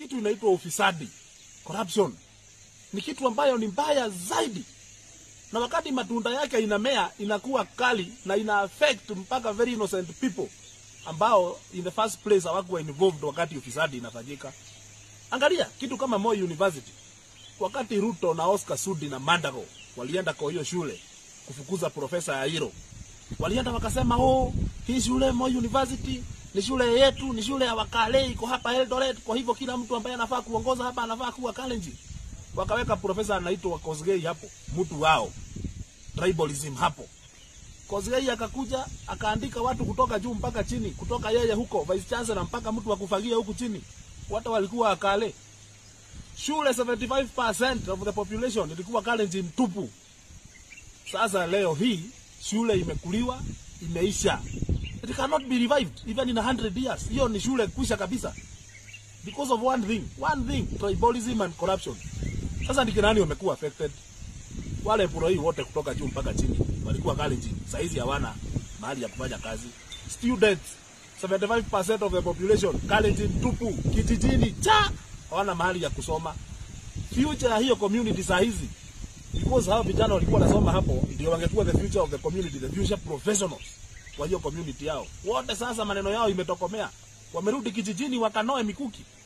kitu inaitwa ufisadi, corruption. Ni kitu ambayo ni mbaya zaidi, na wakati matunda yake inamea inakuwa kali na ina affect mpaka very innocent people ambao in the first place hawakuwa involved wakati ufisadi inafanyika. Angalia kitu kama Moi University, wakati Ruto na Oscar Sudi na Mandago walienda kwa hiyo shule kufukuza profesa Yairo, walienda wakasema, oh, hii shule Moi University ni shule yetu, ni shule ya Wakale, iko hapa Eldoret. Kwa hivyo kila mtu ambaye anafaa kuongoza hapa anafaa kuwa Kalenjin. Wakaweka profesa anaitwa Kosgei hapo, mtu wao tribalism hapo. Kosgei akakuja akaandika watu kutoka juu mpaka chini, kutoka yeye huko vice chancellor mpaka mtu wa kufagia huku chini, watu walikuwa Wakale. Shule 75% of the population ilikuwa Kalenjin tupu. Sasa leo hii shule imekuliwa, imeisha. It cannot be revived even in 100 years. Hiyo ni shule kwisha kabisa. Because of one thing, one thing, tribalism and corruption. Sasa ni kina nani wamekuwa affected? Wale puroi wote kutoka juu mpaka chini walikuwa Kalenjin. Saizi hawana mahali ya kufanya kazi. Students 75% of the population Kalenjin tupu kijijini cha hawana mahali ya kusoma. Future ya hiyo community saa hizi because hao vijana walikuwa wanasoma hapo ndio wangekuwa the future of the community, the future professionals kwa hiyo community yao. Wote sasa maneno yao imetokomea, wamerudi kijijini wakanoe mikuki.